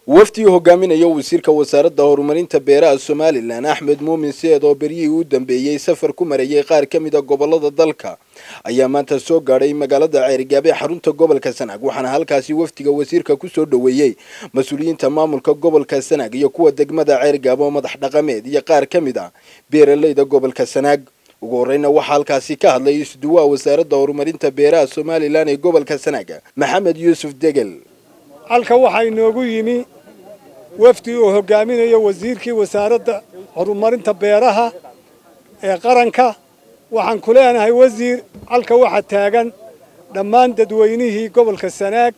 wafdii hogaaminaya wasiirka wasaaradda horumarinta beeraha somalilan axmed muumin seed oo beryihii u dambeeyey safar ku marayay qaar ka mida gobolada dalka ayaa maanta soo gaadhay magaalada ceerigaab ee xarunta gobolka sanaag waxaana halkaasi wafdiga wasiirka kusoo dhoweeyey mas-uuliyiinta maamulka gobolka sanaag iyo kuwa degmada ceerigaab oo madax dhaqameed iyo qaar ka mid a beeralayda gobolka sanaag ugu horeyna waxaa halkaasi ka hadlay isduwaha wasaaradda horumarinta beeraha somalilan ee gobolka sanaag maxamed yuusuf degel halka waxaa inoogu yimi wafdi uu hogaaminayo wasiirkii wasaaradda horumarinta beeraha ee qaranka waxaan ku leenahay wasiir halka waxaa taagan dhammaan dadweynihii gobolka sanaag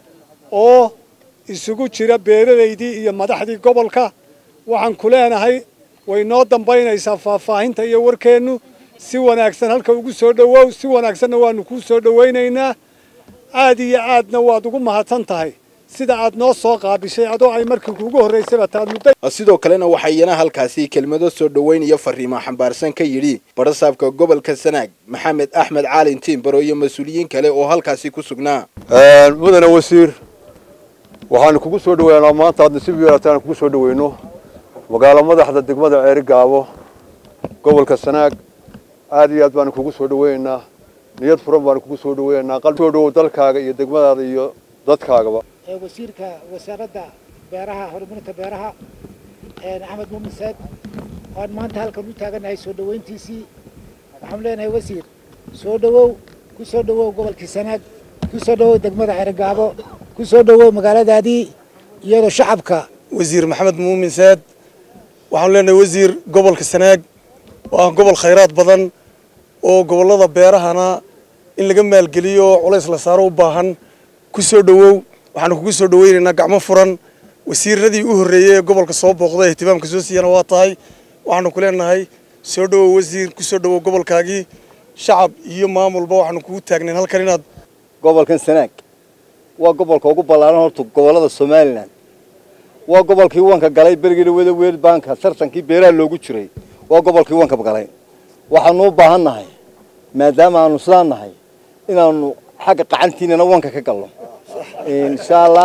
oo isugu jira beeralaydii iyo madaxdii gobolka waxaan ku leenahay way noo dambaynaysaa faahfaahinta iyo warkeennu si wanaagsan halka ugu soo dhowow si wanaagsanna waanu kuu soo dhowaynaynaa aad iyo aadna waad ugu mahadsan tahay sida aad noo soo qaabishay adoo ay markii kuugu horraysayba taad muddo sidoo kalena waxaa iyana halkaasi kelmado soo dhoweyn iyo fariimo xambaarsan ka yidhi barasaabka gobolka sanaag maxamed axmed caalin tiimbaro iyo mas-uuliyiin kale oo halkaasi ku sugnaa mudane wasiir waxaanu kugu soo dhaweynaa maanta aad nasiib yeelataan kugu soo dhaweyno magaalo madaxda degmada ceeri gaabo gobolka sanaag aad iyo aad baanu kugu soo dhaweynaynaa niyad furan baanu kugu soo dhaweynaynaa qalbi soo dhawow dalkaaga iyo degmadaada iyo dadkaagaba wasiirka wasaaradda beeraha horumarinta beeraha axmed muumin saad waan maanta halkan u taaganahay soo dhoweyntiisii waxaanu leenahay wasiir soo dhowow ku soo dhowow gobolkii sanaag ku soo dhowow degmada xerogaabo ku soo dhowow magaaladaadii iyadoo shacabka wasiir maxamed muumin saad waxaanu leenahay wasiir gobolka sanaag waa gobol khayraad badan oo gobollada beerahana in laga maalgeliyo oo culays la saaro u baahan ku soo dhowow waxaanu kugu soo dhaweynaynaa gacmo furan wasiiradii u horreeyey ee gobolka soo booqday ihtimaamka soo siiyana waa tahay waxaanu ku leenahay soo dhowow wasiir ku soo dhowow gobolkaagii shacab iyo maamulba waxaanu kugu taagnayn halkan inaad gobolkan sanaag waa gobolka ugu ballaaran horta gobollada somalilan waa gobolkii wanka galay berigii wada weel baanka tartankii beeraha loogu jiray waa gobolkii wanka galay waxaanu u baahan nahay maadaama aanu sidaan nahay inaanu xagga qacantiinana wanka ka galno insha allah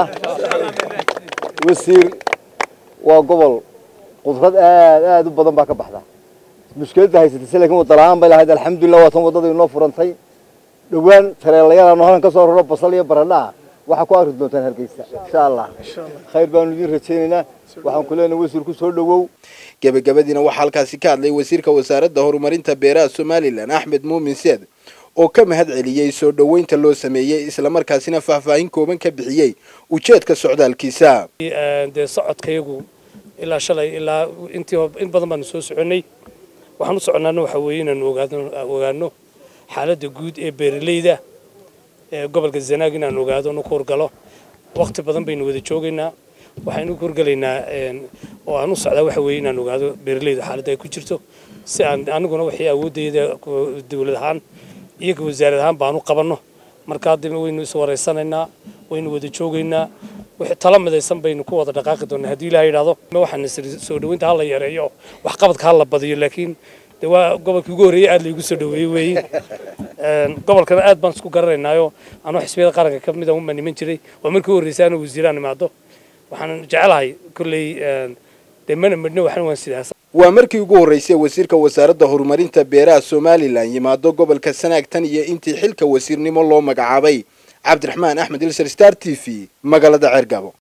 wasiir waa gobol qudrad aad aad u badan baa ka baxda mushkiladda haysatay laakiin wadala-aan bay lahayd alxamdulilah waa tan waddada inoo furantay dhowaan tareelayaal halkan ka soo raro basal iyo baradha ah waxaa ku arki doontaan hargeysa insha allah khayr baanu idiin rajaynaynaa waxaan ku leenahay wasiir ku soo dhowow gebagabadiina waxaa halkaasi ka hadlay wasiirka wasaaradda horumarinta beeraha somalilan axmed muumin seed oo ka mahad celiyey soo dhoweynta loo sameeyey islamarkaasina faahfaahin kooban ka bixiyey ujeedka socdaalkiisa dee socodkayagu ilaa shalay ilaa intii in badan baanu soo soconnay waxaan u soconnaana waxa weeye inaanu ogaano xaaladda guud ee beeralayda ee gobolka zanaag inaanu ogaado nu ku horgalo waqti badan baynu wada joogaynaa waxaynu ku horgalaynaa oo aan u socdaa waxa weeye inaan ogaado beeralayda xaaladda ay ku jirto si aan aniguna waxay awoodayda dawlad ahaan iyaga wasaarad ahaan baanu qabanno markaa dib waynu is waraysanaynaa waynu wada joogaynaa wixii tala midaysan baynu ku wada dhaqaaqi doonaa haddii ilaha yidhaahdo waxaan soo dhoweynta hala yareeyo waxqabadka hala badiyo laakiin de waa gobolkii ugu horreeyey aad laygu soo dhoweeyey weeye gobolkana aad baan isku garanaynaayo anoo xisbiyada qaranka ka mid a uma niman jiray waa markii u horreysay anuu wasiiraan imaado waxaan jecelahay kolley dee mana midhno waxna waan sidaas waa markii ugu horreysay wasiirka wasaaradda horumarinta beeraha somalilan yimaado gobolka sanaag tan iyo intii xilka wasiirnimo loo magacaabay cabdiraxmaan axmed ilser star t v magaalada ceergabo